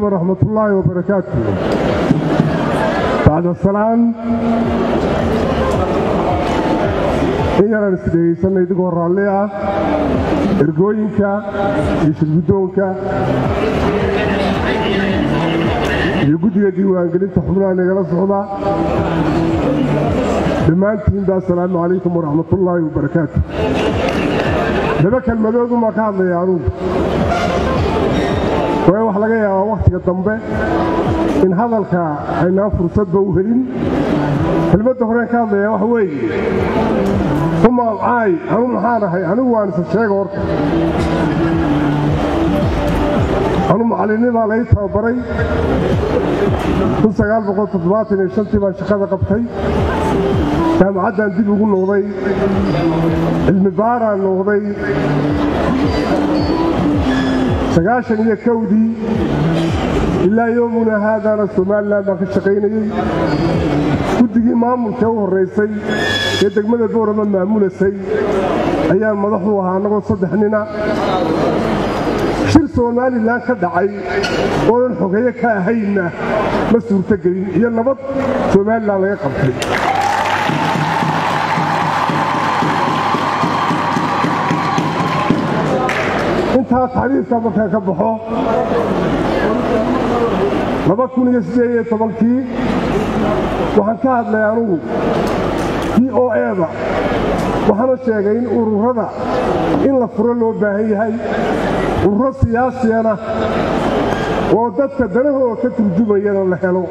ورحمة الله وبركاته بعد السلام in yaraan isdhegaysanna idigoo raalli ah ergooyinka iyo shirguddoonka iyo guddiga diiwaangelinta xubnaha nagala socda dhammaantiinba assalaamu calaykum waraxmatullaahi wabarakaatu laba kelmadoodumaa ka hadlaya anugu waayo wax laga yaabaa wakhtiga dambe in hadalka aynaan fursadba u helin kelmadda horeen ka hadlaya waxa weeye umaalcaay anu maxaan ahay anigu waan isa sheega horta anu macallinnimaa lay tababaray tii baan shaqada qabtay jaamacaddaan dib ugu noqday cilmi baaraan noqday sagaashan iyo kowdii ilaa yoomuna haadaana somalilan baan ka shaqaynayey guddigii maamulka u horraysay ee degmada boorama maamulasay ayaan madaxu ahaa annagoo saddex nina shir somalilan ka dhacay oodan xogeeye ka ahaynna ma suurtogelin iyo nabad somalilan laga qabtay intaas xadiidka markaan ka baxo kii waxaan ka hadlay anugu d o eda waxaana sheegay in ururada in la furo loo baahan yahay ururo siyaasiyana oo dadka danahooda ka turjumayana la helo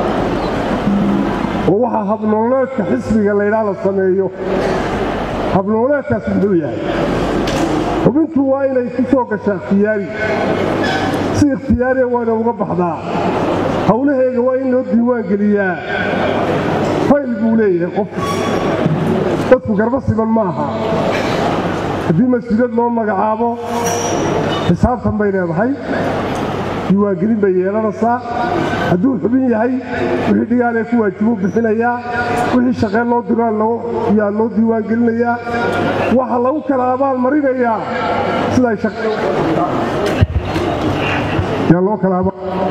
oo waxaa habnooleedka xisbiga laydhaa la sameeyo habnooleedkaas muxuu yahay xubintu waa inay ku soo gashaa ikhtiyaari si ikhtiyaariya waana uga baxdaa howlaheega waa in loo diiwaan geliyaa fayl buu leeyahay qof dadku garba siman ma aha haddii mas-uuliyad loo magacaabo xisaabtan bay leedahay diiwaangelin bay yeelanaysaa hadduu xubin yahay wixii dhigaalee ku waajibuu bixinayaa wixii shaqeen loo diraan yaa loo diiwaangelinayaa waxa lagu kala abaal marinayaa siday yaa loo kala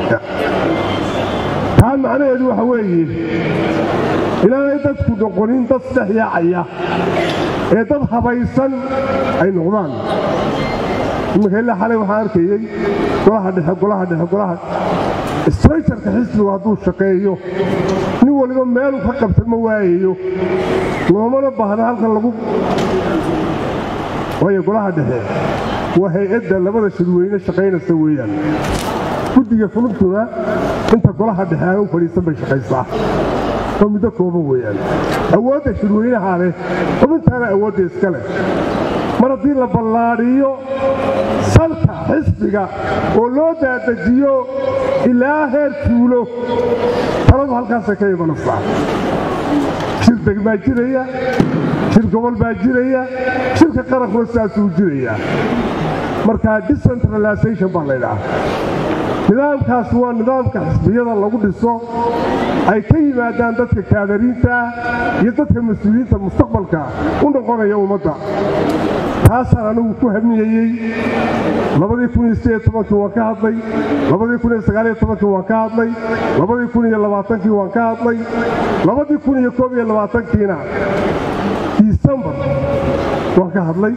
taa macnaheedu waxa weeye inaanay dadku noqonin dad saddex yaacaya ee dad habaysan ay noqdaan iminka ilaa xalay waxaan arkayey golaha dhexe golaha dhexe golaha straytarka xisbigu hadduu shaqeeyo nin waliba meeluu ka qabta ma waayayo loomana baahna halkan lagu waayo golaha dhexe waa hay-adda labada shirweyne shaqaynaysa weeyaan guddiga fulubtuna inta golaha dhexe aan u fadhiisan bay shaqaysaa oo muddo kooban weeyaan awoodda shirweynaha leh xubintaana awoodda iska leh mar haddii la ballaadhiyo salka xisbiga oo loo daadajiyo ilaa heer tuulo taladu halkaasay ka imanaysaa shir degmaa jiraya shir gobol baa jiraya shirka qarankuna sidaasuu jiraya markaa decentralization baa laydhaha nidaamkaas waa nidaamka xisbiyada lagu dhiso ay ka yimaadaan dadka kaadariinta iyo dadka mas-uuliyiinta mustaqbalka u noqonaya ummadda taasaan anigu ku hamiyeyey waan ka hadlay waan ka hadlay waan ka hadlay kiina disembar waan ka hadlay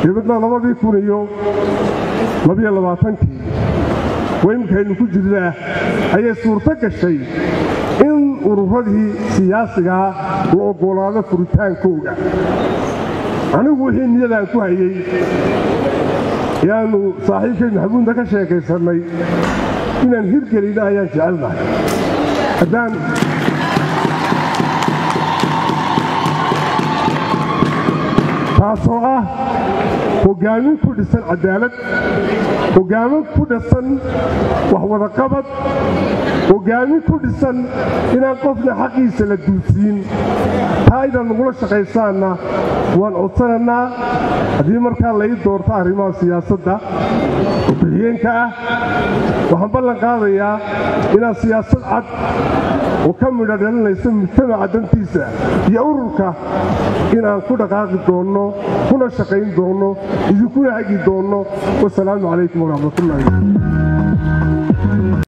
dabadna kii waymkaynu ku jirnaa ayay suurto gashay in ururadii siyaasigaa la oggolaado furitaankooga anigu wixii niyadaan ku hayey yaannu saaxiibkay maxamuudna ka sheekaysannay inaan hirgelina ayaan jecelnahay haddaan taasoo ah hogaamin ku dhisan cadaalad hogaamin ku dhisan waxwadaqabad hogaamin ku dhisan inaan qofna xaqiisa la duudsiin taa inaad nagula shaqaysaanna waan codsanannaa haddii markaa lai doorto arrimaha siyaasadda oo bixiyeenka ah waxaan ballan qaadayaa inaan siyaasad cad oo ka midho dhalinaysa mujtamaca dantiisa iyo ururka inaan ku dhaqaaqi doonno kuna shaqayn doonno idinkuna hagi doonno wasalaamu calaykum waraxmatullaahi